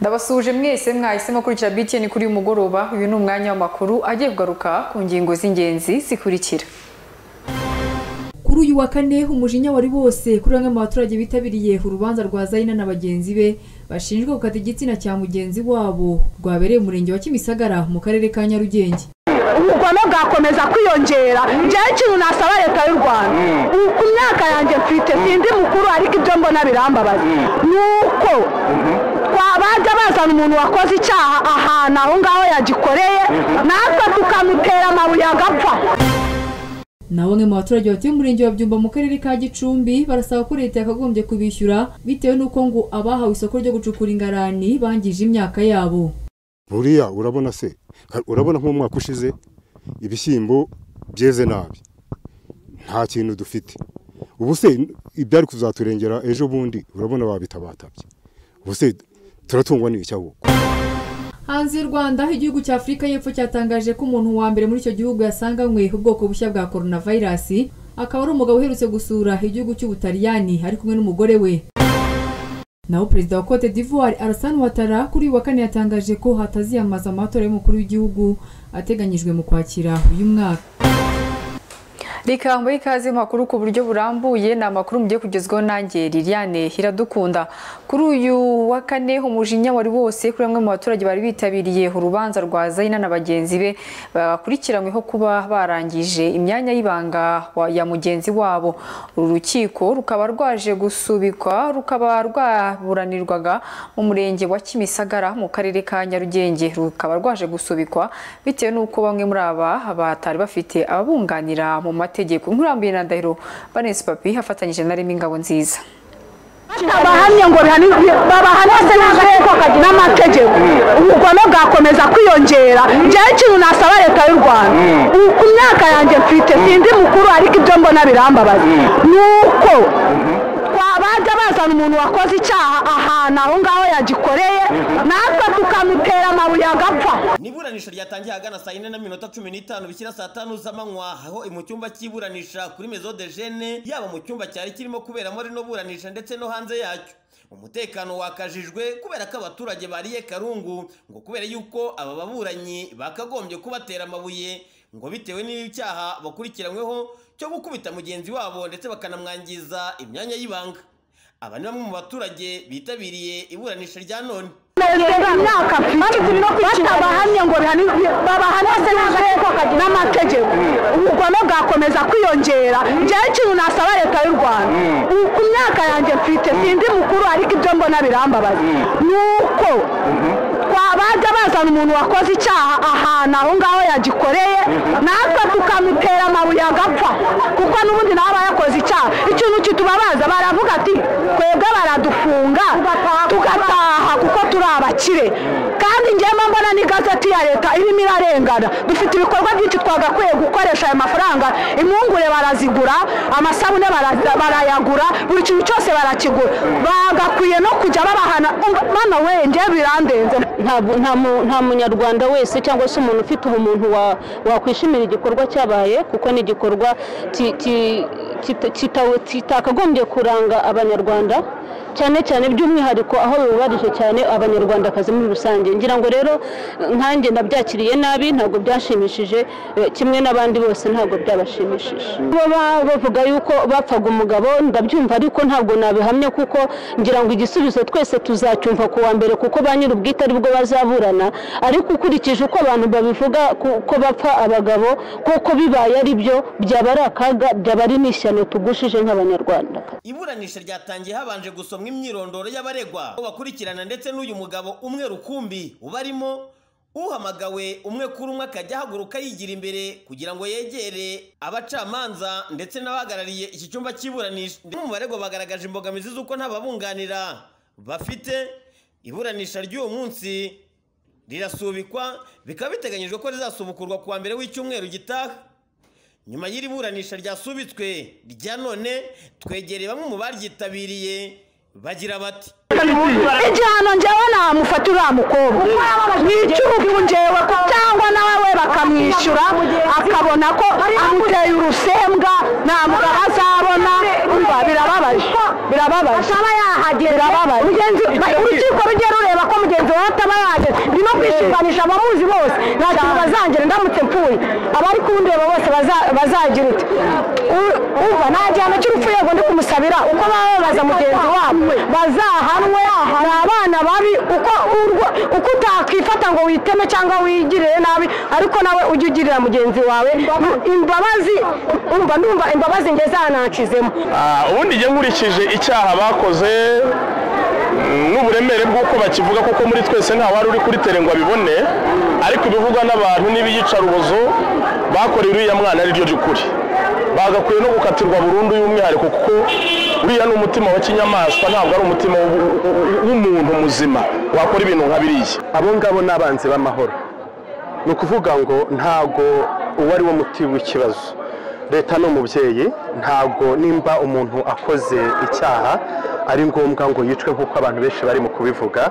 ndabasuhuje mwese mwahisemo kurikira BTN kuri uyu mugoroba uyu ni umwanya w'amakuru agiye kugaruka ku ngingo z'ingenzi zikurikira kuri uyu wa kane umujinya wari wose kuri bamwe mu baturage bitabiriye urubanza rwa zayina na bagenzi be bashinjwa gukata igitsina cya mugenzi wabo rwabereye umurenge wa kimisagara mu karere ka nyarugenge ubugome bwakomeza kwiyongera njyewe ikintu nasaba leta y'u rwanda ku myaka yanjye mfite sindi mukuru ariko ibyo mbona birambabaza ni uko bajya bazana umuntu wakoze icyaha ahantu aho ngaho yagikoreye natwe tukamutera amabuye agapfa naho bamwe mu baturage batuye umurenge wa byumba mu karere ka gicumbi barasaba ko leta yakagombye kubishyura bitewe n'uko ngo abahawe isoko ryo gucukura ingarani bangije imyaka yabo buriya urabona se urabona nk'umwaka ushize ibishyimbo byeze nabi nta kintu dufite ubu se ibyari kuzaturengera ejo bundi urabona babitabatabye ubu se turatungwa n'iki ahubwo hanze y'u rwanda igihugu cya afurika y'epfo cyatangaje ko umuntu wa mbere muri icyo gihugu yasanganywe ubwoko bushya bwa coronavirus akaba ari umugabo uherutse gusura igihugu cy'ubutaliyani ari kumwe n'umugore we naho perezida wa cote d'ivoire Alassane Ouattara kuri uyu wa kane yatangaje ko hataziyamaza amatora y'umukuru w'igihugu ateganyijwe mu kwakira uyu mwaka rikangwa ikaze mu makuru ku buryo burambuye ni amakuru mugiye kugezwaho nanjye liliane iradukunda kuri uyu wa kane umujinya wari wose kuri bamwe mu baturage bari bitabiriye urubanza rwa zayina na bagenzi be bakurikiranyweho kuba barangije imyanya y'ibanga wa- ya mugenzi wabo uru rukiko rukaba rwaje gusubikwa rukaba rwaburanirwaga mu murenge wa kimisagara mu karere ka nyarugenge rukaba rwaje gusubikwa bitewe n'uko bamwe muri aba batari bafite ababunganira mu mategeko nkurambuye na ndahiro vanessa papi afatanyije na remy ingabo nziza abahamye ngo bihanirwe babahane se n'amategeko n'amategeko ubugome bwakomeza kwiyongera njyewe ikintu nasaba leta y'u rwanda ubu ku myaka yanjye mfite sindi mukuru ariko ibyo mbona birambabaza ni uko bajya bazana umuntu wakoze icyaha ahantu aho ngaho yagikoreye natwe tukamutera amabuye agapfa Ni iburanisha ryatangiye ahagana saa yine na minota cumi n'itanu bishyira saa tanu z'amanywa aho mu cyumba cy'iburanisha kuri mezo de jene yaba mu cyumba cyari kirimo kuberamo rino buranisha ndetse no hanze yacyo umutekano wakajijwe kubera ko abaturage bariye karungu ngo kubera yuko aba baburanyi bakagombye kubatera amabuye ngo bitewe n'icyaha bakurikiranyweho cyo gukubita mugenzi wabo ndetse bakanamwangiza imyanya y'ibanga aba ni bamwe mu baturage bitabiriye iburanisha rya none Nongera imyaka mfite batabahamye ngo bihanirwe babahane se n'amategeko n'amategeko ubugome bwakomeza kwiyongera njyewe ikintu nasaba leta y'u rwanda ubu ku myaka yanjye mfite sindi mukuru ariko ibyo mbona birambabaza ni uko bajya bazana umuntu wakoze icyaha ahantu aho ngaho yagikoreye natwe tukamutera amabuye agapfa kuko n'ubundi nawe aba yakoze icyaha ikintu kitubabaza baravuga ati twebwe baradufunga tugataha kuko turi abakire kandi njyewe mbona n'igazeti ya leta irimo irarengana dufite ibikorwa byinshi twagakwiye gukoresha ayo mafaranga impungure barazigura amasabune bara- barayagura buri kintu cyose barakigura bagakwiye no kujya babahana Umva, bano we njyewe birandenze ntabwo- nta mu- nta munyarwanda wese cyangwa se umuntu ufite ubumuntu wa- wakwishimira igikorwa cyabaye kuko ni igikorwa ki- ki- kita- kita- kitakagombye kuranga abanyarwanda cyane cyane by'umwihariko aho bibabarije cyane abanyarwandakazi muri rusange ngira ngo rero nkanjye nabyakiriye nabi ntabwo byashimishije eh, kimwe n'abandi bose ntabwo byabashimishije bo ba- bavuga yuko bapfaga umugabo ndabyumva ariko ntabwo nabihamye kuko ngira ngo igisubizo twese tuzacyumva ku wa mbere kuko ba nyir'ubwite aribwo bazaburana ariko ukurikije uko abantu babivuga ku- ko bapfa abagabo koko bibaye ari byo byaba ari akaga byaba ari n'ishyano tugushije nk'abanyarwanda iburanisha ryatangiye habanje gusomwa imyirondoro y'abaregwa bo bakurikirana ndetse n'uyu mugabo umwe rukumbi ubarimo uhamagawe umwe kuri umwe akajya ahaguruka yigira imbere kugira ngo yegere abacamanza ndetse n'abahagarariye iki cyumba cy'iburanisha Ndetse mu baregwa bagaragaje imbogamizi z'uko nta babunganira bafite iburanisha ry'uwo munsi rirasubikwa bikaba biteganyijwe ko rizasubukurwa ku wa mbere w'icyumweru gitaha nyuma y'iri buranisha ryasubitswe rya none twegereye bamwe mu baryitabiriye bagira bati igihano njyewe namufata uriya mukobwa ni icy'urupfu njyewe ko cyangwa nawe we bakamwishyura akabona ko amuteye urusembwa nta mugabo azabona umva birababaje birababaje birababaje Mugenzi- urukiko rujye rureba kureba ko mugenzi wawe ataba yageze ndi no kwishinganisha abamuzi bose nta kintu bazangera ndamutse mpfuye abari kundeba bose baza- bazagira uti "U- umva nta gihano cy'urupfu yego ndi kumusabira uko bababaza mugenzi wabo bazahanwe ni abana babi uko urwo- uko utakwifata ngo witeme cyangwa wigirire nabi ariko nawe ujye ugirira mugenzi wawe imbabazi umva ndumva imbabazi nge zanakizemo Ah, ubundi njye nkurikije icyaha bakoze mm, n'uburemere bw'uko bakivuga kuko muri twese nta wari uri kuri tere ngo abibone ariko ibivugwa n'abantu n'ibiyicarubozo bakorewe uriya mwana ari ryo ry'ukuri bagakwiye no gukatirwa burundu y'umwihariko kuko uriya ni umutima wa kinyamaswa ntabwo ari umutima w'u- w'u- w'umuntu muzima wakora ibintu nka biriya abo ngabo ni abanzi b'amahoro ni ukuvuga ngo ntago uwo ari wo muti w'ikibazo leta ni umubyeyi ntago nimba umuntu akoze icyaha ari ngombwa ngo yicwe nk'uko abantu benshi barimo kubivuga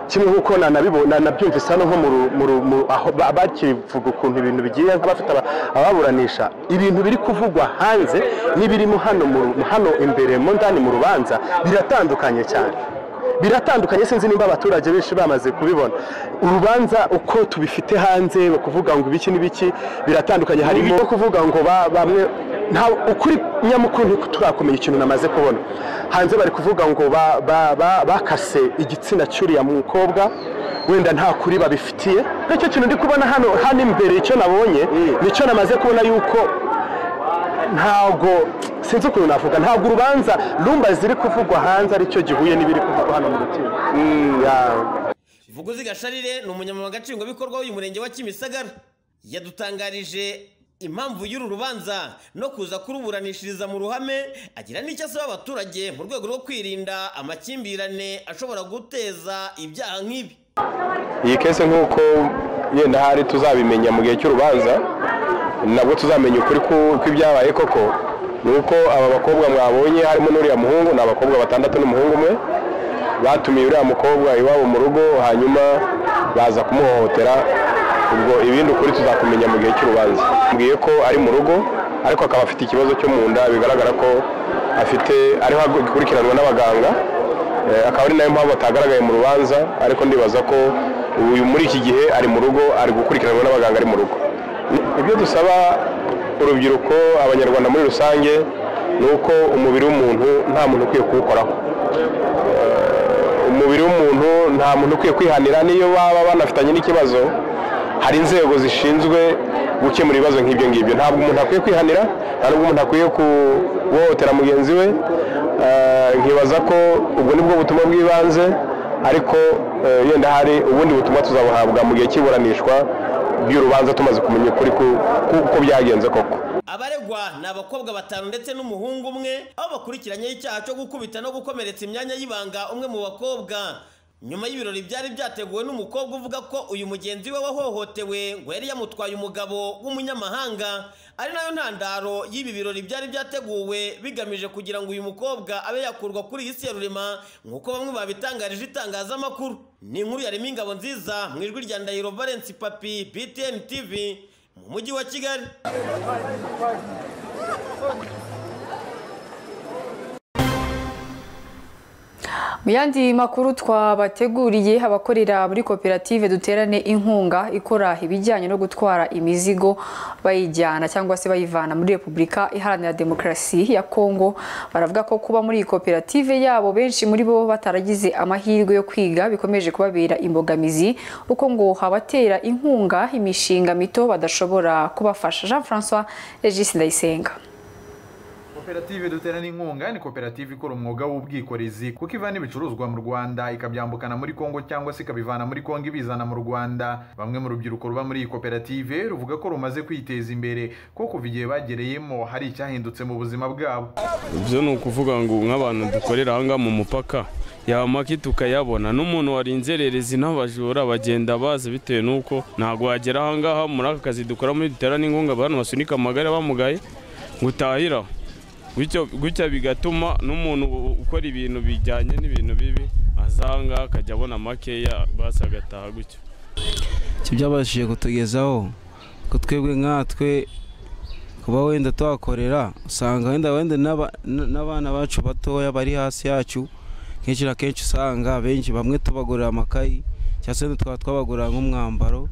kimwe nk'uko nanabibona nabyumvise hano nko mu ru- mu ru- mu- aho ba- bakivuga ukuntu ibintu bigiye nk'abafite aba- ababuranisha ibintu biri kuvugwa hanze n'ibirimo hano mu ru- hano imbere mo ndani mu rubanza biratandukanye cyane biratandukanye sinzi nimba abaturage benshi bamaze kubibona urubanza uko tubifite hanze kuvuga ngo ibiki n'ibiki biratandukanye harimo no kuvuga ngo ba- bamwe nta ukuri nyamukuru ntiko turakumenya ikintu namaze kubona hanze bari kuvuga ngo ba- ba- ba- bakase igitsina cy'uriya mukobwa wenda nta kuri babifitiye nicyo kintu ndi kubona hano hano imbere icyo nabonye nicyo namaze kubona yuko ntabwo sinzi ukuntu navuga ntabwo urubanza rumba ziri kuvugwa hanze aricyo gihuye n'ibiri kuvugwa hano mu rukiko Ya- vuguzi gasharire ni umunyamabanga nshingwabikorwa w'uyu murenge wa kimisagara yadutangarije impamvu y'uru rubanza no kuza kuruburanishiriza mu ruhame agira n'icyo asaba abaturage mu rwego rwo kwirinda amakimbirane ashobora guteza ibyaha nk'ibi iyi kese nk'uko yenda hari tuzabimenya mu gihe cy'urubanza nabwo tuzamenya ukuri ku- kw'ibyabaye koko ni uko aba bakobwa mwabonye harimo n'uriya muhungu ni abakobwa batandatu n'umuhungu umwe batumiye uriya mukobwa iwabo mu rugo hanyuma baza kumuhohotera ubwo ibindi ukuri tuzakumenya mu gihe cy'urubanza mbwiye ko ari mu rugo ariko akaba afite ikibazo cyo mu nda bigaragara ko afite ariho agikurikiranwa n'abaganga Eh, akaba ari nayo mpamvu atagaragaye mu rubanza ariko ndibaza ko uyu muri iki gihe ari mu rugo ari gukurikiranwa n'abaganga ari mu rugo ibyo dusaba urubyiruko abanyarwanda muri rusange ni uko umubiri w'umuntu nta muntu ukwiye kuwukoraho Eh, umubiri w'umuntu nta muntu ukwiye kwihanira n'iyo baba banafitanye n'ikibazo hari inzego zishinzwe gukemura ibibazo nk'ibyo ngibyo ntabwo umuntu akwiye kwihanira ntabwo umuntu akwiye kuhohotera mugenzi we Eh, nkibaza ko ubwo nibwo butumwa bw'ibanze ariko eh, yenda hari ubundi butumwa tuzabuhabwa mu gihe cy'iburanishwa ry'urubanza tumaze kumenya ukuri ku- ku- ko byagenze koko abaregwa ni abakobwa batanu ndetse n'umuhungu umwe aho bakurikiranyeho icyaha cyo gukubita no gukomeretsa imyanya y'ibanga umwe mu bakobwa nyuma y'ibirori byari byateguwe n'umukobwa uvuga ko uyu mugenzi we wahohotewe ngo yari yamutwaye umugabo w'umunyamahanga ari nayo ntandaro y'ibi birori byari byateguwe bigamije kugira ngo uyu mukobwa abe yakurwa kuri iyi si ya rurema nk'uko bamwe babitangarije itangazamakuru ni inkuru yarema ingabo nziza mu ijwi rya ndahiro valence papi btn tv mu mujyi wa kigali Mu yandi makuru twabateguriye abakorera muri koperative duterane inkunga ikora ibijyanye no gutwara imizigo bayijyana cyangwa se bayivana muri Repubulika Iharanira Demokarasi ya Kongo baravuga ko kuba muri iyi koperative yabo benshi muri bo bataragize amahirwe yo kwiga bikomeje kubabera imbogamizi uko ngo abatera inkunga imishinga mito badashobora kubafasha Jean François Regis Ndayisenga koperative duterana inkunga ni koperative ikora umwuga w'ubwikorezi kuko ivana ibicuruzwa mu rwanda ikabyambukana muri kongo cyangwa se ikabivana muri kongo ibizana mu rwanda bamwe mu rubyiruko ruba muri iyi koperative ruvuga ko rumaze kwiteza imbere ko kuva igihe bagereyemo hari icyahindutse mu buzima bwabo ibyo ni ukuvuga ngo nk'abantu dukorera ahangaha mu mupaka yamake tukayabona n'umuntu warinze ererezi n'abajura bagenda baza bitewe n'uko ntabwo wagera ahangaha muri aka kazi dukora muri dutera n'inkunga abantu basunika amagare bamugaye ngo utahiraho Gutyo- gutya bigatuma n'umuntu u- ukora ibintu bijyanye n'ibintu bibi aza ahangaha akajya abona makeya basi agataha gutyo icyo byabashije kutugezaho ko twebwe nkatwe kuba wenda twakorera usanga wenda wenda n'aba- n'abana bacu batoya bari hasi yacu kenshi na kenshi usanga benshi bamwe tubagurira amakayi cyangwa se twaba twabagurira nk'umwambaro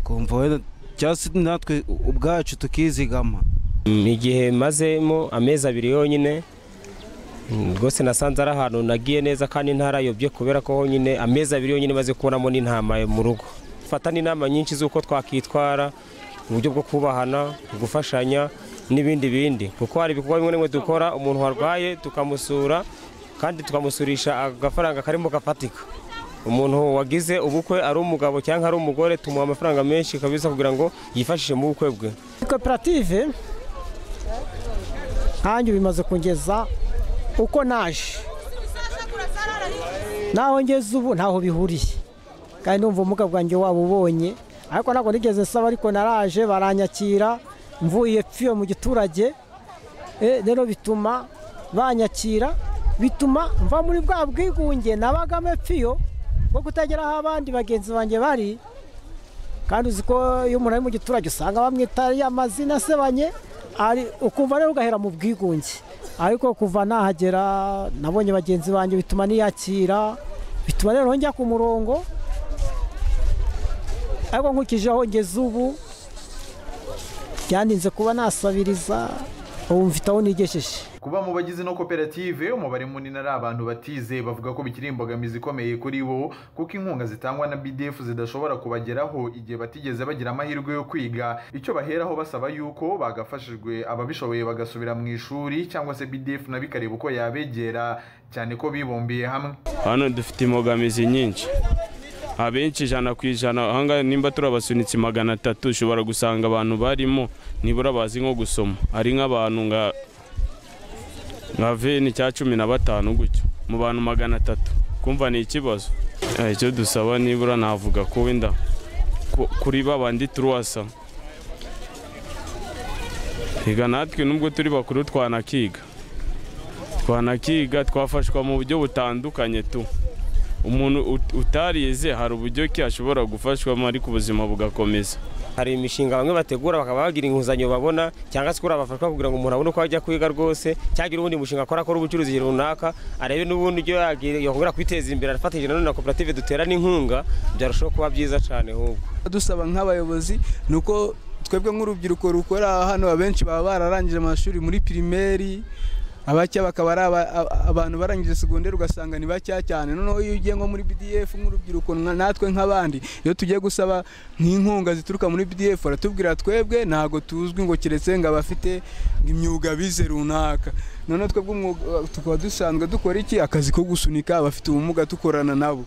kumva wenda cyangwa se natwe ubwacu tukizigama igihe mazemo amezi abiri yonyine mm, rwose nasanze ari ahantu nagiye neza kandi ntarayobye kubera ko honyine amezi abiri yonyine maze kubonamo n'intama mu rugo fata n'inama nyinshi z'uko twakitwara uburyo bwo kubahana gufashanya n'ibindi bindi kuko hari ibikorwa bimwe na bimwe dukora umuntu warwaye tukamusura kandi tukamusurisha agafaranga karimo gafatika umuntu wagize ubukwe ari umugabo cyangwa ari umugore tumuha amafaranga menshi kabisa kugira ngo yifashishe mu bukwe bwe koperative nkanjye bimaze kungeza uko naje naho ngeze ubu ntaho bihuriye kandi numva ubumuga bwanjye waba ubonye ariko ntabwo nigeze nsaba ariko naraje baranyakira mvuye pfiyo mu giturage Eh, rero bituma banyakira bituma mva muri bwa bwigunge nabagamo pfiyo bwo kutagira aho abandi bagenzi banjye bari kandi uzi ko iyo umuntu ari mu giturage usanga bamwita ariya mazina asebanye ari- ukumva rero ugahera mu bwigunge ariko kuva nahagera nabonye bagenzi banjye bituma niyakira bituma rero njya ku murongo ariko nkurikije aho ngeze ubu byaninze kuba nasabiriza ubu mfite aho nigejeje kuba mu bagize ino koperative umubare munini ari abantu batize bavuga ko bikiri imbogamizi ikomeye kuri bo kuko inkunga zitangwa na bdf zidashobora kubageraho igihe batigeze bagira amahirwe yo kwiga icyo baheraho basaba yuko bagafashijwe ababishoboye bagasubira mu ishuri cyangwa se bdf nayo ikareba uko yabegera cyane ko bibumbiye hamwe hano dufite imbogamizi nyinshi abenshi ijana ku ijana ahangaha nimba turabasunitse magana atatu ushobora gusanga abantu barimo nibura bazi nko gusoma ari nk'abantu nka nka veni cya cumi na batanu gutyo mu bantu magana atatu kumva ni ikibazo Eh, icyo dusaba nibura navuga ko wenda ku- kuri babandi turuwasa reka natwe nubwo turi bakuru twanakiga twanakiga twafashwa mu buryo butandukanye tu umuntu ut- utarize hari uburyo ki ashobora gufashwamo ariko ubuzima bugakomeza hari imishinga bamwe bategura bakaba bagira inguzanyo babona cyangwa se kuriya bafashwa kugira ngo umuntu abone uko ajya kwiga rwose cyangwa ubundi mushinga akora akora ubucuruzi runaka arebe n'ubundi uburyo yagira- yakongera kwiteza imbere afatanyije nanone na koperative duterana inkunga byarushaho kuba byiza cyane ahubwo dusaba nk'abayobozi ni uko twebwe nk'urubyiruko rukora hano abenshi baba bararangije amashuri muri pirimeri abacya bakaba ari aba- a- abantu barangije segonderi ugasanga ni bacya cyane noneho iyo ugiye nko muri bdf nk'urubyiruko nka- natwe nk'abandi iyo tugiye gusaba nk'inkunga zituruka muri bdf baratubwira twebwe ntabwo tuzwi ngo keretse ngo abafite imyuga bize runaka noneho twebwe umwuga- tukaba dusanzwe dukora iki akazi ko gusunika abafite ubumuga dukorana nabo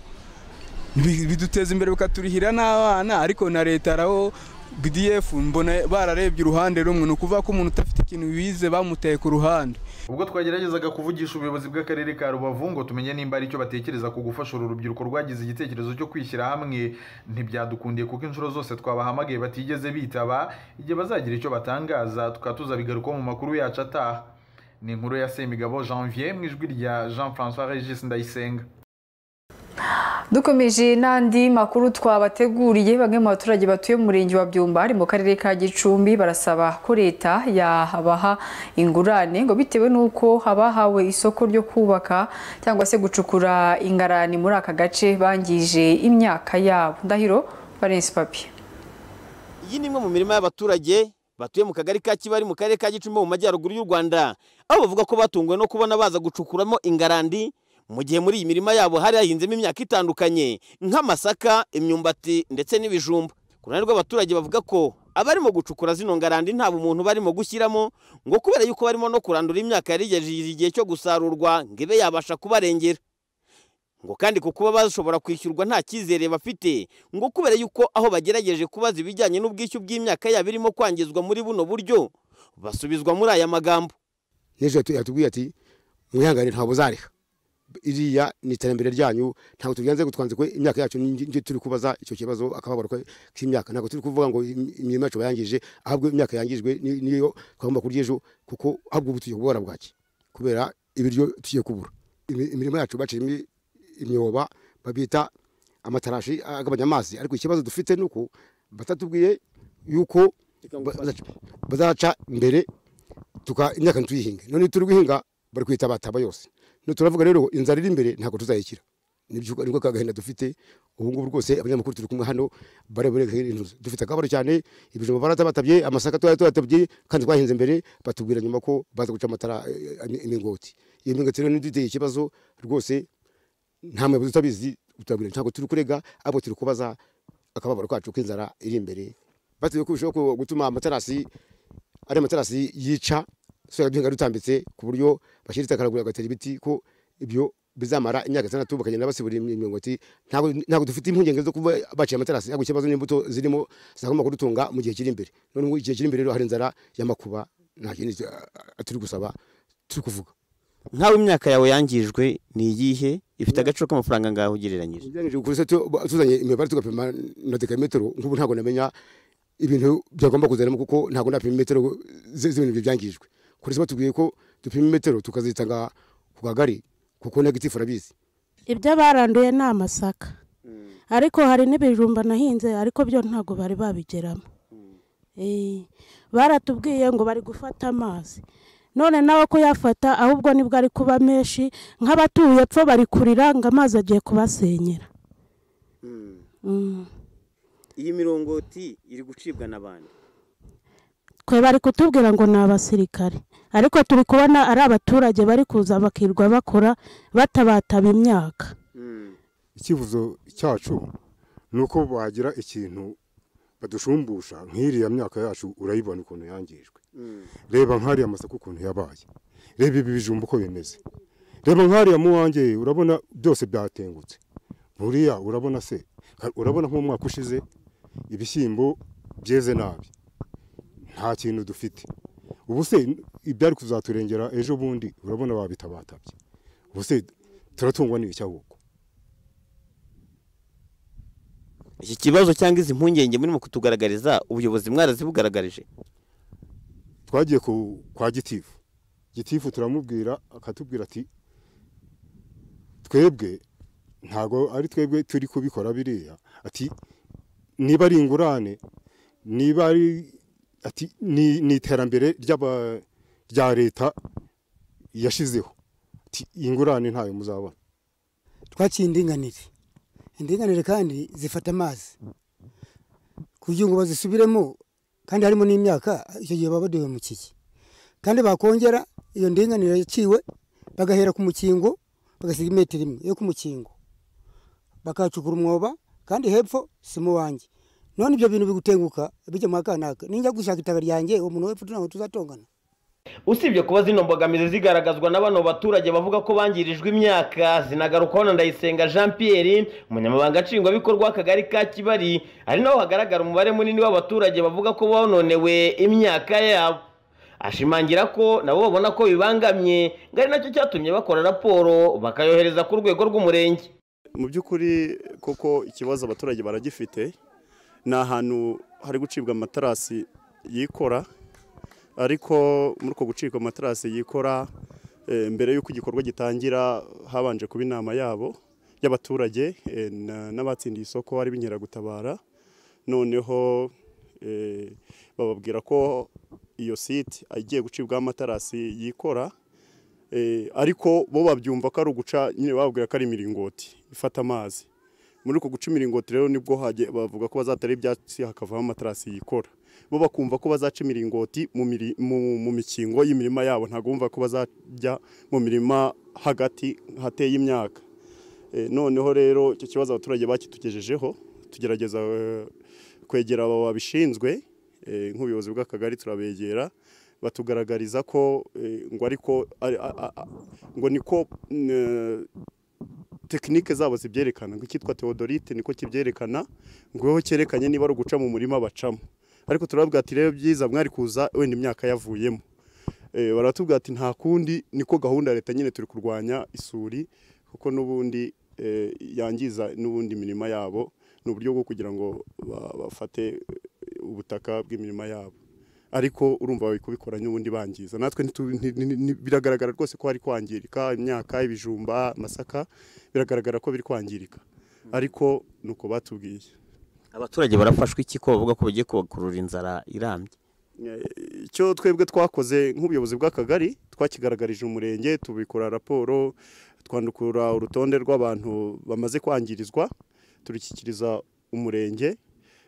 Bi- biduteza imbere bikaturihira n'abana ariko na leta araho bdf mbona bararebye uruhande rumwe ni ukuvuga ko umuntu udafite ikintu wize bamuteye ku ruhande ubwo twageragezaga kuvugisha ubuyobozi bw'akarere ka rubavu ngo tumenye nimba ari icyo batekereza ku gufasha uru rubyiruko rwagize igitekerezo cyo kwishyira hamwe ntibyadukundiye kuko inshuro zose twabahamagaye batigeze bitaba igihe bazagira icyo batangaza tukaba tuzabigarukaho mu makuru yacu ataha ni inkuru ya semigabo janvier mu ijwi rya jean francois regis ndayisenga dukomeje n'andi makuru twabateguriye bamwe mu baturage batuye mu murenge wa byumba ari mu karere ka gicumbi barasaba ko leta yabaha ingurane ngo bitewe n'uko abahawe isoko ryo kubaka cyangwa se gucukura ingarani muri aka gace bangije imyaka yabo ndahiro valence papi iyi ni imwe mu mirima y'abaturage batuye mu kagari ka kibari mu karere ka gicumbi mu majyaruguru y'u rwanda aho bavuga ko batunguwe no kubona baza gucukuramo ingarandi mu gihe muri iyi mirima yabo hari hahinzemo imyaka itandukanye nk'amasaka imyumbati ndetse n'ibijumba ku ruhande rw'abaturage bavuga ko abarimo gucukura zino ngarandi nta bumuntu barimo gushyiramo ngo kubera yuko barimo no kurandura imyaka yarigejeje igihe cyo gusarurwa ngo ibe yabasha kubarengera ngo kandi ku kuba bashobora kwishyurwa nta cyizere bafite ngo kubera yuko aho bagerageje kubaza ibijyanye n'ubwishyu bw'imyaka yabo irimo kwangizwa muri buno buryo basubizwa muri aya magambo yesu yatu- yatubwiye ati mwihangane ntabwo uzariha iriya ni iterambere ryanyu ntabwo tugenze gutwanze ko imyaka yacu ni- ni- turi kubaza icyo kibazo akababaro ko- k'imyaka ntabwo turi kuvuga ngo im- imirimo yacu bayangije ahubwo imyaka yangijwe ni- niyo twagomba kurya ejo kuko ahubwo ubu tugiye kubura bwaki kubera ibiryo tugiye kubura Imi- imirimo yacu baciyemo i- imyoba babita amatarashi agabanya amazi ariko ikibazo dufite ni uko batatubwiye yuko bazaca- bazaca imbere tuka imyaka ntituyihinge none turi guhinga bari kuyita abataba yose no turavuga rero inzara iri imbere ntabwo tuzayikira nibyo niko kagahinda dufite ubu ngubu rwose abanyamakuru turi kumwe hano barebereka inzu dufite akabaro cyane ibijumba baratabatabye amasaka twari twaratabye kandi twahinze mbere batubwira nyuma ko baza guca amatara eh, eh, imingoti iyo mingoti rero ntiduteye ikibazo rwose nta muyobozi utabizi utabwira ntabwo turi kurega abo turi kubaza akababaro kacu k'inzara iri imbere batuye ko bishobora ku- gutuma amatarasi ari amatarasi yica soya duhinga dutambitse ku buryo bashyira itaka haraguru bagatera ibiti ko ibyo bizamara imyaka itandatu bakagenda basibura imyumbati ntabwo ntabwo dufite impungenge zo kuba baciye amatarasi ntabwo ikibazo n'imbuto zirimo zagomba kudutunga mu gihe kiri imbere none ubu igihe kiri imbere rero hari inzara y'amakuba nta kindi eh, turi gusaba turi kuvuga nk'aho imyaka yawe yangijwe ni iyihe ifite agaciro k'amafaranga ngaho ugereranyije ugereranyije kuri se tuzanye imibare tugapima na dekametero nk'ubu ntabwo namenya ibintu byagomba kuzanamo kuko ntabwo napima imetero zi- z'ibintu byangijwe kuri se batubwiye ko dupima imetero tukazitanga ku kagari kuko negatif arabizi ibyo baranduye ni amasaka ariko hari n'ibijumba nahinze ariko byo ntabwo bari babigeramo Eh, baratubwiye ngo bari gufata amazi none nawe ko yafata ahubwo nibwo ari kuba menshi nk'abatuye epfo bari kurira ngo amazi agiye kubasenyera Mm. iyi mirongoti iri gucibwa n'abandi twe bari kutubwira ngo ni abasirikare ariko turi kubona ari abaturage bari kuza bakirwa bakora batabataba imyaka icyifuzo cyacu ni uko bagira ikintu badushumbusha nk'iriya myaka yacu urayibona ukuntu yangijwe reba nk'ariya amasaka ukuntu yabaye reba ibi bijumba uko bimeze reba nk'ariya mu wanjye urabona byose byatengutse buriya urabona se ha- urabona nk'umwaka ushize ibishyimbo byeze nabi nta kintu dufite ubu se ibyari kuzaturengera ejo bundi urabona babitabatabye ubu se turatungwa n'iki ahubwo iki kibazo cyangwa izi mpungenge murimo kutugaragariza ubuyobozi mwarazibugaragaje twagiye ku- kwa gitifu gitifu turamubwira akatubwira ati twebwe ntabwo ari twebwe turi kubikora biriya ati niba ari ingurane niba ari ati ni ni iterambere ry'aba- rya leta yashizeho ati iyi ngurane ntayo muzabona twaciye indinganire indinganire kandi zifata amazi kugira ngo bazisubiremo kandi harimo n'imyaka icyo gihe baba baduhemukiye kandi bakongera iyo ndinganire yaciwe bagahera ku mukingo bagasiga imetero imwe yo ku mukingo bakahacukura umwoba kandi hepfo si mu wanjye none ibyo bintu bigutenguka bijya mu kanaka ninjya gushaka itaka ryanjye uwo muntu wepfo ntabwo tuzatongana usibye kuba zino mbogamizi zigaragazwa na bano baturage bavuga ko bangirijwe imyaka zinagarukwaho na ndayisenga jean pierre umunyamabanga nshingwabikorwa w'akagari ka kibari ari naho hagaragara umubare munini w'abaturage bavuga ko bononewe imyaka yabo ashimangira ko nabo babona ko bibangamye ngo ari nacyo cyatumye bakora raporo bakayohereza ku rwego rw'umurenge mu by'ukuri koko ikibazo abaturage baragifite ni ahantu hari gucibwa amaterasi yikora ariko muri uko gucibwa amaterasi yikora eh, mbere y'uko igikorwa gitangira habanje kuba inama yabo y'abaturage eh, na- n'abatsindiye isoko ari b'inkeragutabara noneho eh, bababwira ko iyo site igiye gucibwaho amaterasi yikora Eh, ariko bo babyumva ko ari uguca nyine bababwira ko ari imiringoti ifata amazi muri uko guca imiringoti rero nibwo hajye bavuga ko bazatera ibyatsi hakavaho amaterasi yikora bo bakumva ko bazaca imiringoti mu miri- mu- mu mikingo y'imirima yabo ntabwo bumva ko bazajya mu mirima hagati hateye imyaka Eh, noneho rero icyo kibazo abaturage bakitugejejeho tugerageza eh, kwegera abo babishinzwe eh, nk'ubuyobozi bw'akagari turabegera batugaragariza ko eh, ngo ariko ari- a- a- a- ngo niko mm, eh, tekinike zabo zibyerekana ngo icyitwa teodorite niko kibyerekana ngo cyerekanye niba ari uguca mu murima bacamo ariko turababwira ati rero byiza mwari kuza wenda imyaka yavuyemo Eh, baratubwira ati nta kundi niko gahunda ya leta nyine turi kurwanya isuri kuko n'ubundi eh, yangiza n'ubundi imirima yabo ni uburyo bwo kugira ngo ba- bafate eh, ubutaka bw'imirima yabo ariko urumva bari kubikora n'ubundi bangiza natwe ntitu- nti- nti- nti- biragaragara rwose ko hari kwangirika imyaka ibijumba amasaka biragaragara ko biri kwangirika ariko ni uko batubwiye abaturage barafashwa iki ko bavuga ko bagiye kubakurura inzara irambye icyo twebwe twakoze nk'ubuyobozi bw'akagari twakigaragarije umurenge tubikora raporo twandukura urutonde rw'abantu bamaze kwangirizwa turushyikiriza umurenge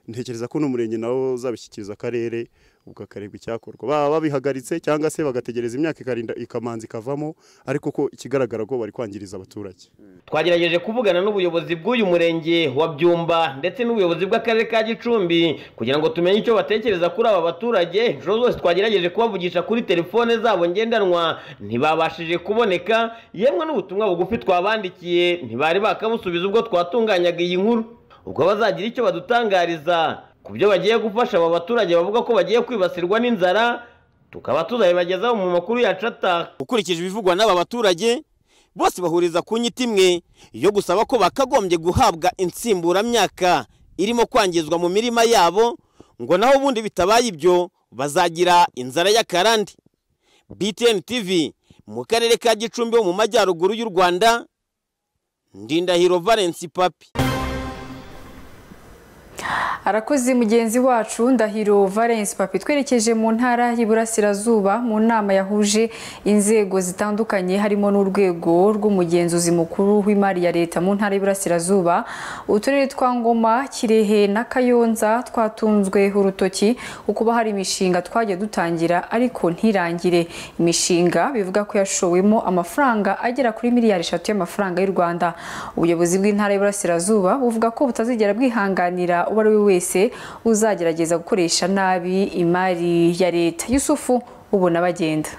ntekereza ko n'umurenge nawo uzabishyikiriza akarere ubwo hakarebwa icyakorwa baba babihagaritse cyangwa se bagategereza imyaka ikarinda ikamanza ikavamo ariko ko ikigaragara ko bari kwangiriza abaturage twagerageje kuvugana n'ubuyobozi bw'uyu murenge wa byumba ndetse n'ubuyobozi bw'akarere ka gicumbi kugira ngo tumenye icyo batekereza kuri aba baturage inshuro zose twagerageje kubavugisha kuri telefone zabo ngendanwa ntibabashije kuboneka yemwe n'ubutumwa bugufi twabandikiye ntibari bakabusubiza ubwo twatunganyaga iyi nkuru ubwo bazagira icyo badutangariza ku byo bagiye gufasha aba baturage bavuga ko bagiye kwibasirwa n'inzara tukaba tuzabibagezaho mu makuru yacu ataha ukurikije ibivugwa n'aba baturage bose bahuriza ku nyito imwe yo gusaba ko bakagombye guhabwa insimburamyaka irimo kwangizwa mu mirima yabo ngo naho ubundi bitabaye ibyo bazagira inzara y'akarande btn tv mu karere ka gicumbi ho mu majyaruguru y'u rwanda ndindahiro valence papi arakoze mugenzi wacu ndahiro valence papi twerekeje mu ntara y'iburasirazuba mu nama yahuje inzego zitandukanye harimo n'urwego rw'umugenzuzi mukuru w'imari ya leta mu ntara y'iburasirazuba uturere twa ngoma kirehe na kayonza twatunzwe urutoki kuba hari imishinga twajya dutangira ariko ntirangire imishinga bivuga ko yashowemo amafaranga agera kuri miliyari eshatu y'amafaranga y'u rwanda ubuyobozi bw'intara y'iburasirazuba buvuga ko butazigera bwihanganira uwo ari we wese uzagerageza gukoresha nabi imari ya leta yusufu ubona bagenda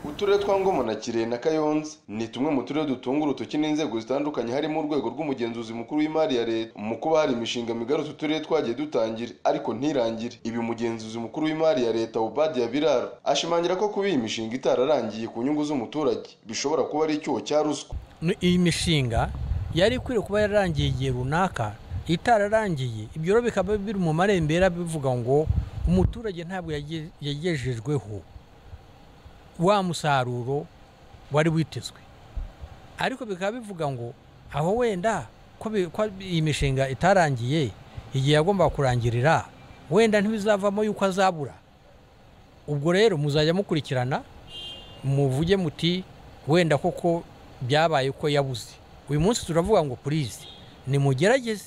uturere twa ngoma na kirehe na kayonza ni tumwe mu turere dutunga urutoki n'inzego zitandukanye harimo urwego rw'umugenzuzi mukuru w'imari ya leta mu kuba hari imishinga migari utu turere twagiye dutangira ariko ntirangire ibi umugenzuzi mukuru w'imari ya leta ubadi ya biraro ashimangira ko kuba iyi mishinga itararangiye ku nyungu z'umuturage bishobora kuba ari icyuho cya ruswa iyi mishinga yari ikwiye kuba yararangiye igihe runaka itararangiye ibyo rero bikaba biri mu marembera bivuga ngo umuturage ntabwo yagejejweho wa musaruro wari witezwe ariko bikaba bivuga ngo aho wenda ko iyi mishinga itarangiye igihe yagombaga kurangirira wenda ntibizavamo yuko azabura ubwo rero muzajya mukurikirana muvuge muti wenda koko byabaye ko yabuze uyu munsi turavuga ngo purize nimugerageze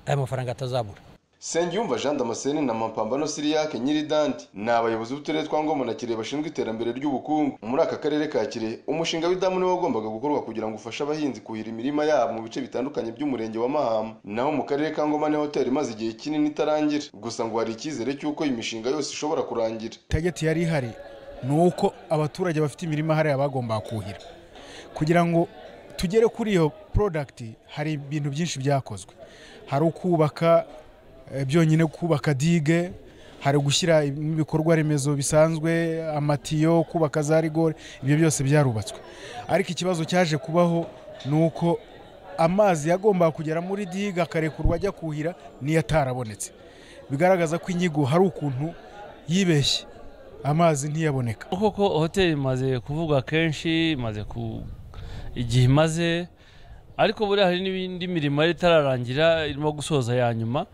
aya mafaranga atazabura Sengiyumva Jean Damascene na Mapambano Siriyake Nyiridanti ni abayobozi b'uturere twa Ngoma na Kirehe bashinzwe iterambere ry'ubukungu muri aka karere ka Kirehe umushinga w'idamu niwo wagombaga gukorwa kugira ngo ufashe abahinzi kuhira imirima yabo mu bice bitandukanye by'umurenge wa Mahama naho mu karere ka Ngoma ni hoteli imaze igihe kinini itarangira gusa ngo hari icyizere cy'uko iyi mishinga yose ishobora kurangira tageti yari ihari ni uko abaturage bafite imirima hariya bagombaga kuhira kugira ngo tugere kuri iyo porodagiti hari ibintu byinshi byakozwe hari ukubaka byonyine kubaka dige hari gushyira ibikorwa remezo bisanzwe amatiyo kubaka za rigore ibyo byose byarubatswe ariko ikibazo cyaje kubaho ni uko amazi yagombaga kugera muri dige akarekurwa ajya kuhira niyo atarabonetse bigaragaza ko inyigo hari ukuntu yibeshye amazi ntiyaboneka koko hoteli imaze kuvugwa kenshi imaze ku igihe imaze ariko buriya hari n'indi mirimo yari itararangira irimo gusoza ya nyuma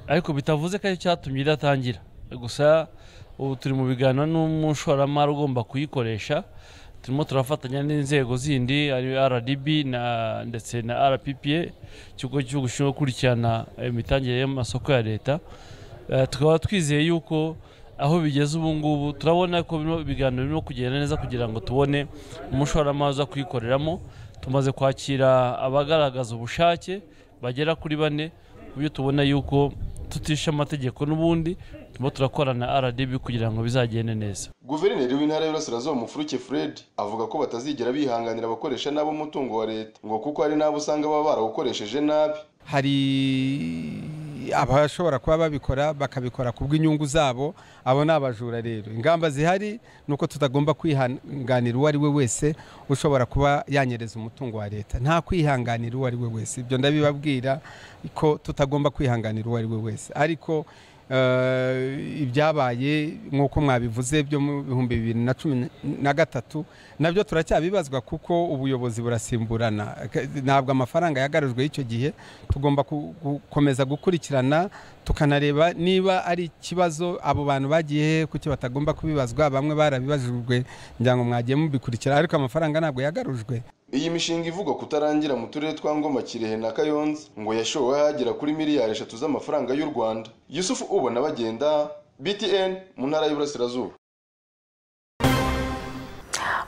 ariko bitavuze ko ari cyatumye idatangira gusa ubu turi mu biganiro n'umushoramari ugomba kuyikoresha turimo turafatanya n'inzego zindi ari rdb ndetse na rppa ikigo cy'igihugu gishinzwe gukurikirana imitangire y'amasoko ya leta tukaba twizeye yuko aho bigeze ubu ngubu turabona ko ibiganiro birimo kugenda neza kugira ngo tubone umushoramari uza kuyikoreramo tumaze kwakira abagaragaza ubushake bagera kuri bane ku byo tubona yuko tutisha amategeko n'ubundi turimo turakorana rdb kugira ngo bizagende neza guverineri w'intara y'uburasirazuba mufuruke fred avuga ko batazigera bihanganira abakoresha nabi umutungo wa leta ngo kuko hari n'abo usanga baba barawukoresheje nabi hari abashobora kuba babikora bakabikora ku bw'inyungu zabo abo ni abajura rero ingamba zihari ni uko tutagomba kwihanganira uwo ari we wese ushobora kuba yanyereza umutungo wa leta nta kwihanganira uwo ari we wese ibyo ndabibabwira ko tutagomba kwihanganira uwo ari we wese ariko eh, ibyabaye nk'uko mwabivuze byo mu bihumbi bibiri na cumi na gatatu nabyo turacyabibazwa kuko ubuyobozi burasimburana Ke- ntabwo amafaranga yagarujwe y'icyo gihe tugomba ku- gukomeza gukurikirana tukanareba niba ari ikibazo abo bantu bagiye hehe kuki batagomba kubibazwa bamwe barabibajijwe ngira ngo mwagiye mubikurikira ariko amafaranga ntabwo yagarujwe Iyi mishinga ivugwa kutarangira mu turere twa Ngoma Kirehe na Kayonza ngo yashowe hagera kuri miliyari eshatu z'amafaranga y'u Rwanda Yusufu ubona bagenda BTN mu ntara y'Iburasirazuba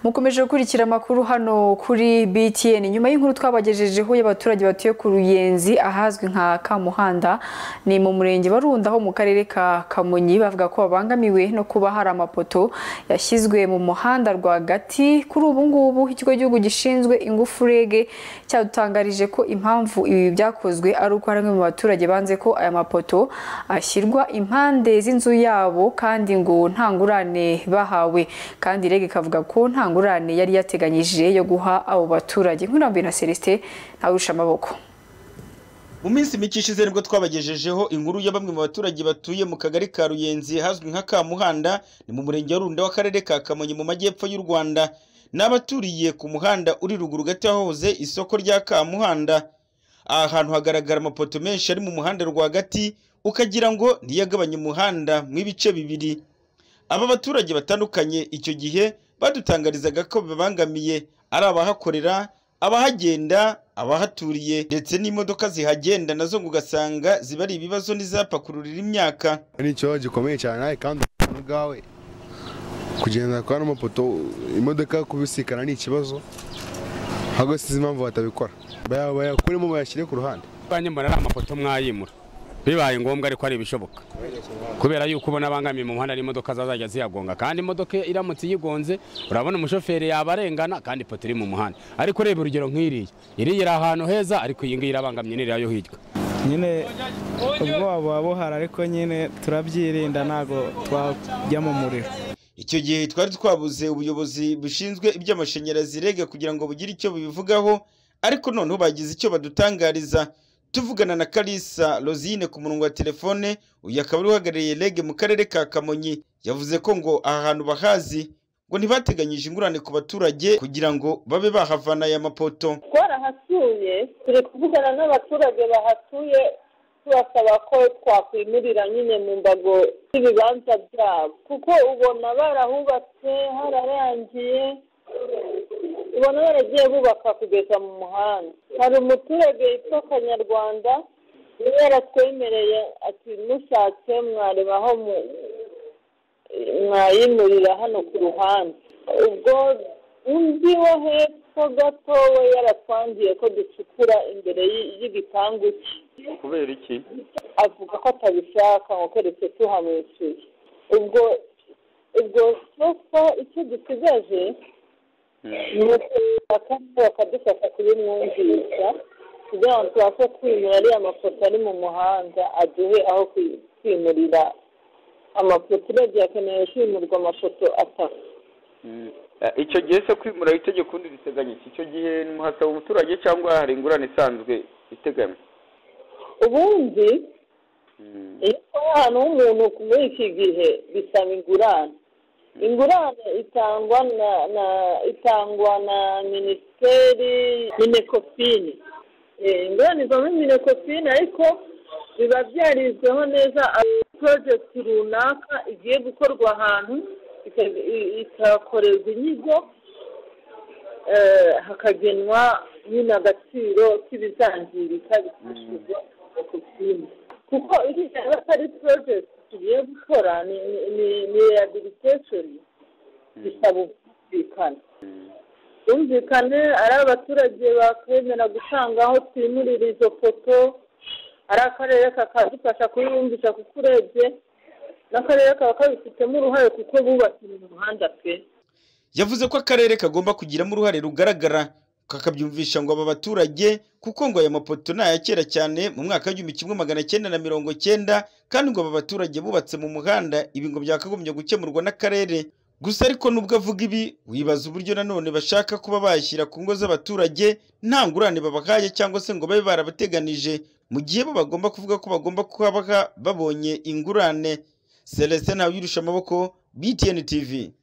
mukomeje gukurikira amakuru hano kuri btn nyuma y'inkuru twabagejejeho y'abaturage batuye ku ruyenzi ahazwi nka kamuhanda ni mu murenge barunda ho mu karere ka kamonyi bavuga ko babangamiwe no kuba hari amapoto yashyizwe mu muhanda rwagati kuri ubu ngubu ikigo cy'igihugu gishinzwe ingufu reg cyadutangarije ko impamvu ibi byakozwe ari uko hari bamwe mu baturage banze ko aya mapoto ashyirwa impande z'inzu yabo kandi ngo nta ngurane bahawe kandi reg ikavuga ko nta ngurane yari yateganyije yo guha abo baturage nk'irambuye na celestin ntawusha amaboko mu minsi mike ishize nibwo twabagejejeho inkuru ya bamwe mu baturage batuye mu kagari ka ruyenzi hazwi nka kamuhanda ni mu murenge wa runda w'akarere ka kamonyi mu majyepfo y'u rwanda ni abaturiye ku muhanda uri ruguru gato yahoze isoko rya kamuhanda aha hantu hagaragara amapoto menshi ari mu muhanda rwagati ukagira ngo ntiyagabanye umuhanda mu ibice bibiri aba baturage batandukanye icyo gihe badutangarizaga ko babangamiye ari abahakorera abahagenda abahaturiye ndetse n'imodoka zihagenda nazo ngo ugasanga ziba ari ibibazo n'izapakururira imyaka ni ikibazo gikomeye cyane kandi ubuzima bwawe kugenda kwa n'amapoto imodoka kubisikana ni ikibazo ahubwo sinzi impamvu batabikora Baya- bayakuremo bayashyire ku ruhande banjye mbona ari amapoto mwayimura bibaye ngombwa ariko ari ibishoboka kubera yuko ubona abangamiye mu muhanda n'imodoka zazajya ziyagonga kandi imodoka iramutse iyigonze urabona umushoferi yaba arengana kandi ipoto iri mu muhanda ariko ureba urugero nk'iriya iriya iri ahantu heza ariko iyi ngiyi irabangamye n'iriya yo hirya nyine ubwoba buba buhari ariko nyine turabyirinda ntabwo twajya mu muriro icyo gihe twari twabuze ubuyobozi bushinzwe iby'amashanyarazi rege kugira ngo bugire icyo bubivugaho ariko noneho bagize icyo badutangariza tuvugana na karisa rosine ku murongo wa telefone uyu akaba ari uhagarariye rege mu karere ka kamonyi yavuze ko ngo aha hantu bahazi ngo ntibateganyije ingurane ku baturage kugira ngo babe bahavana aya mapoto twarahasuye turi kuvugana n'abaturage bahatuye tubasaba ko twakwimirira nyine mu mbago z'ibibanza byabo kuko ubona barahubatse hararangiye ubona baragiye bubaka kugeza mu muhanda hari umuturage witwa kanyarwanda yari yaratwemereye ati mushatse mwareba aho mu- mwayimurira hano ku ruhande ubwo undi wo hepfo gato we yaratwangiye ko ducukura imbere y- y'igipangu cye kubera iki avuga ko atabishaka ngo keretse tuhamwishyuye ubwo ubwo sofa icyo dusigaje ni ukureba kandi bakadufasha kubimwumvisha kugira ngo tubashe kwimura ariya mafoto ari mu muhanda aduhe aho kwi- kwimurira amafoto uragiye akeneye kwimurwa amafoto atatu Eh, icyo gihe se kwimura itegeko undi riteganya iki icyo gihe ni muhasaba umuturage cyangwa hari ingurane isanzwe iteganywa ubundi iyo ukora ahantu h'umuntu muri iki gihe bisaba ingurane ingurane itangwa na na itangwa na minisiteri minekopine Eh, ingurane ivamo minekopine ariko biba byarizweho neza porojegiti runaka igiye gukorwa ahantu ika- i- ikakorerwa inyigo eh, hakagenwa nyine agaciro k'ibizangirika bifashishijwe minekopine kuko iriya aba atari porojegiti tugiye gukora ni ni- ni- ni rehabilitesheni bisaba ubwumvikane bumvikane ari abaturage bakwemera gutanga aho twimurira izo foto ari akarere kakadufasha kubibumvisha kuko urebye n'akarere kaba kabifitemo uruhare kuko bubakira umuhanda pe yavuze ko akarere kagomba kugiramo uruhare rugaragara kakabyumvisha ngo aba baturage kuko ngo aya mapoto ni aya kera cyane mu mwaka w'igihumbi kimwe magana cyenda na mirongo cyenda kandi ngo aba baturage bubatse mu muhanda ibi ngo byakagombye gukemurwa n'akarere gusa ariko nubwo avuga ibi wibaza uburyo nanone bashaka kuba bayashyira ku ngo z'abaturage nta ngurane babahaye cyangwa se ngo babe barabateganije mu gihe bo bagomba kuvuga ko bagomba kuba babonye ingurane celestin ntawuyirusha amaboko btn tv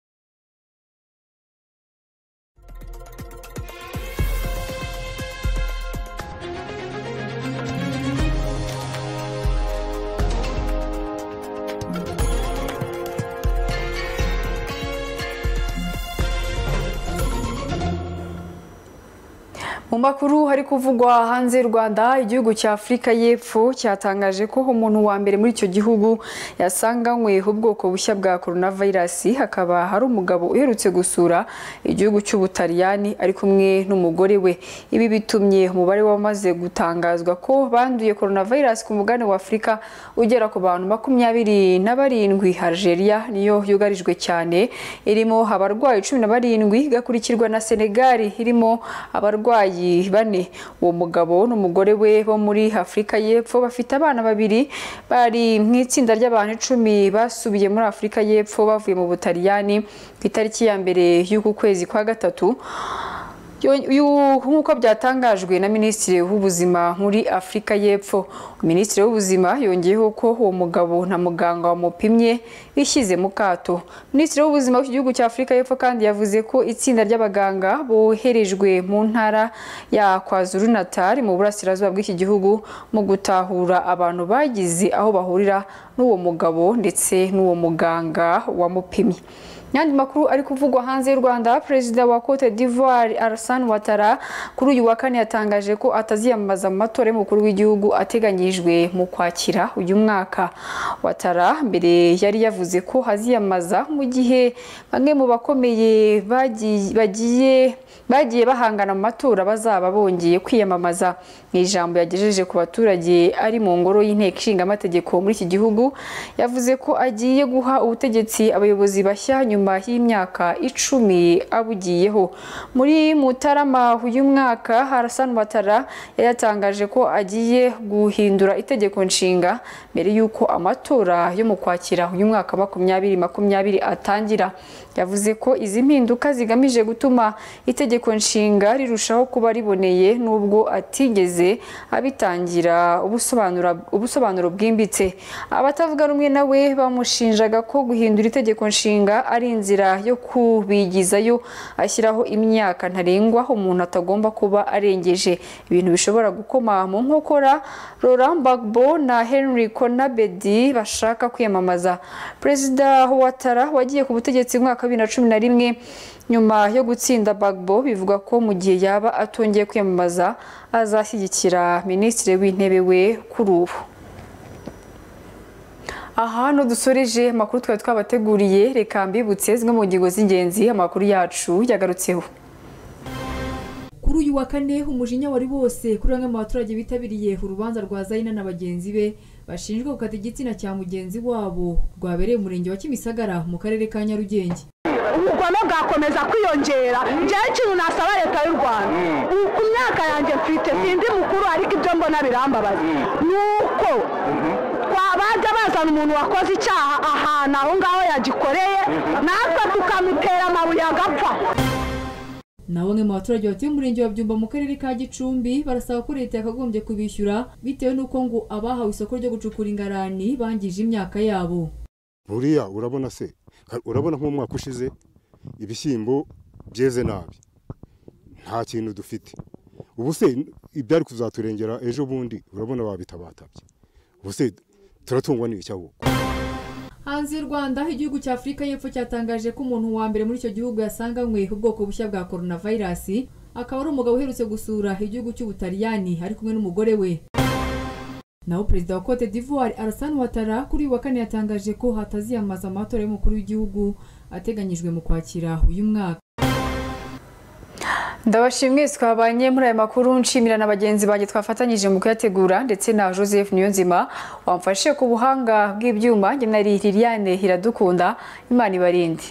Mu makuru hari kuvugwa hanze y'u Rwanda igihugu cya Afurika y'Epfo cyatangaje ko umuntu wa mbere muri icyo gihugu yasanganywe ubwoko bushya bwa coronavirus hakaba hari umugabo uherutse gusura igihugu cy'Ubutaliyani ari kumwe n'umugore we ibi bitumye umubare wamaze gutangazwa ko banduye coronavirus ku mugabane wa Afurika ugera ku bantu makumyabiri na barindwi Algeria niyo yugarijwe cyane irimo abarwayi cumi na barindwi igakurikirwa na Senegal irimo abarwayi babyeyi bane uwo mugabo n'umugore we bo muri afurika y'epfo bafite abana babiri bari mu itsinda ry'abantu icumi basubiye muri afurika y'epfo bavuye mu butaliyani ku itariki ya mbere y'uku kwezi kwa gatatu nk'uko byatangajwe na minisitiri w'ubuzima muri afurika y'epfo minisitiri w'ubuzima yongeyeho ko uwo mugabo na muganga wamupimye bishyize mu kato minisitiri w'ubuzima w'iki gihugu cya afurika y'epfo kandi yavuze ko itsinda ry'abaganga boherejwe mu ntara ya kwazuru natali mu burasirazuba bw'iki gihugu mu gutahura abantu bagize aho bahurira n'uwo mugabo ndetse n'uwo muganga wamupimye n'andi makuru ari kuvugwa hanze y'u Rwanda perezida wa Cote d'Ivoire Alassane Ouattara kuri uyu wa kane yatangaje ko ataziyamamaza mu matora y'umukuru w'igihugu ateganyijwe mu kwakira uyu mwaka Ouattara mbere yari yavuze ko haziyamamaza mu gihe bamwe mu bakomeye bagiye bagiye bagiye bahangana mu matora bazaba bongeye kwiyamamaza mu ijambo yagejeje ku baturage ari mu ngoro y'inteko ishinga amategeko muri iki gihugu yavuze ko agiye guha ubutegetsi abayobozi bashya nyuma nyuma y'imyaka icumi abugiyeho muri mutarama uyu mwaka harasan watara yatangaje ko agiye guhindura itegeko nshinga mbere y'uko amatora yo mu kwakira uyu mwaka makumyabiri makumyabiri atangira yavuze ko izi mpinduka zigamije gutuma itegeko nshinga rirushaho kuba riboneye n'ubwo atigeze abitangira ubusobanuro bwimbitse abatavuga rumwe nawe bamushinjaga ko guhindura itegeko nshinga ari inzira yo kubigizayo ashyiraho imyaka ntarengwa umuntu atagomba kuba arengeje ibintu bishobora gukoma mu nkokora Laurent Gbagbo na Henry Konabedi bashaka kwiyamamaza perezida Ouattara wagiye ku butegetsi mu mwaka wa bibiri na cumi na rimwe nyuma yo gutsinda Gbagbo bivuga ko mu gihe yaba atongeye kwiyamamaza azashyigikira minisitiri w'intebe we kuri ubu aha dusoreje amakuru twari twabateguriye reka mbibutse zimwe mu ngingo z'ingenzi amakuru yacu yagarutseho kuri uyu wa kane umujinya wari wose kuri bamwe mu baturage bitabiriye urubanza rwa zayina na bagenzi be bashinjwa gukata igitsina cya mugenzi wabo rwabereye umurenge wa kimisagara mu karere ka nyarugenge ubugome bwakomeza kwiyongera njyewe ikintu nasaba leta y'u rwanda ku myaka yanjye mfite sindi mukuru ariko ibyo mbona birambabaza ni uko bajya bazana umuntu wakoze icyaha ahantu aho ngaho yagikoreye natwe tukamutera amabuye agapfa naho bamwe mu baturage batuye umurenge wa byumba mu karere ka gicumbi barasaba ko leta yakagombye kubishyura bitewe n'uko ngo abahawe isoko ryo gucukura ingarani bangije imyaka yabo buriya urabona se urabona nk'umwaka ushize ibishyimbo byeze nabi nta kintu dufite ubu se ibyari kuzaturengera ejo bundi urabona babitabatabye ubu se turatungwa n'icyahubwo hanze y'u rwanda igihugu cya afurika y'epfo cyatangaje ko umuntu wa mbere muri icyo gihugu yasanganywe ubwoko bushya bwa coronavirus akaba ari umugabo uherutse gusura igihugu cy'ubutaliyani ari kumwe n'umugore we naho perezida wa cote d'ivoire Alassane Ouattara kuri uyu wa kane yatangaje ko hataziyamaza amatora y'umukuru w'igihugu ateganyijwe mu kwakira uyu mwaka ndabashimwe twabanye muri aya makuru nshimira na bagenzi banjye twafatanyije mu kuyategura ndetse na joseph niyonzima wamfashe ku buhanga bw'ibyuma nari liliane iradukunda imana ibarinde